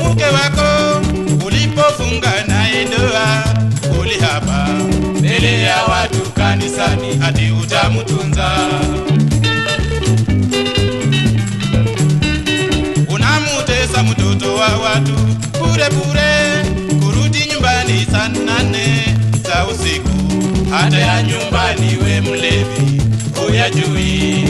mke wako ulipofunga naye ndoa ulihapa mbele ya watu kanisani ati utamtunza. Unamutesa mtoto wa watu bure bure, kurudi nyumbani saa nane za usiku, hata ya nyumbani we mlevi huyajui.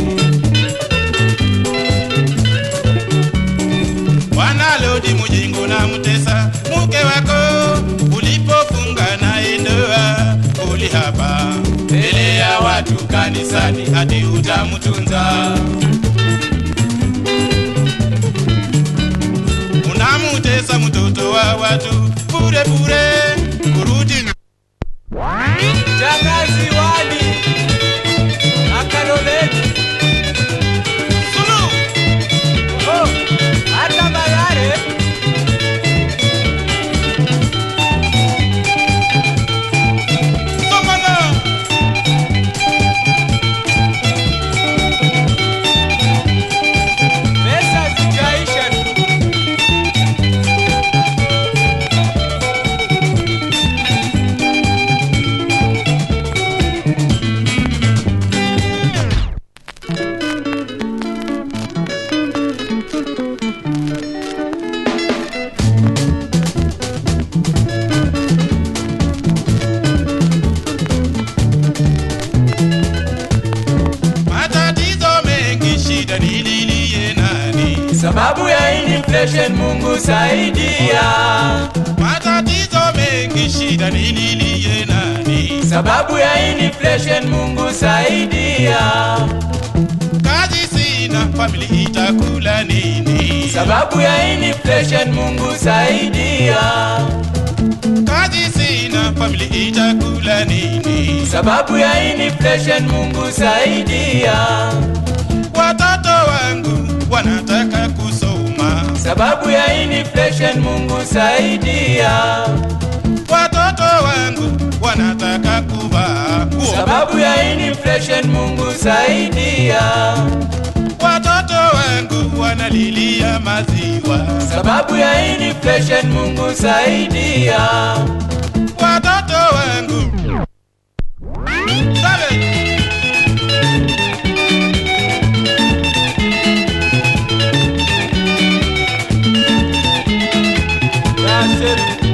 wanalodi mujingo na mtesa mke wako ulipofunga naye ndoa ulihapa mbele ya watu kanisani hadi utamtunza unamutesa mtoto wa watu bure bure kurudi Shangazi Wali na Karoleni. Sulu! Oh, hata Bayare. Somana! Pesa zijaisha tu. matatizo mengi shida nililie nani Sababu ya inflation Mungu saidia. matatizo mengi shida nililie nani Sababu ya inflation Mungu saidia. kazi sina famili itakula nini Sababu ya inflation Mungu saidia. kazi sina famili itakula nini Sababu ya inflation Mungu saidia. watoto wangu wanataka kusoma Sababu ya inflation Mungu saidia. watoto wangu wanataka kuvaa nguo Sababu ya inflation Mungu saidia. watoto wangu wanalilia maziwa Sababu ya inflation Mungu saidia. watoto wangu Sabe? Nasir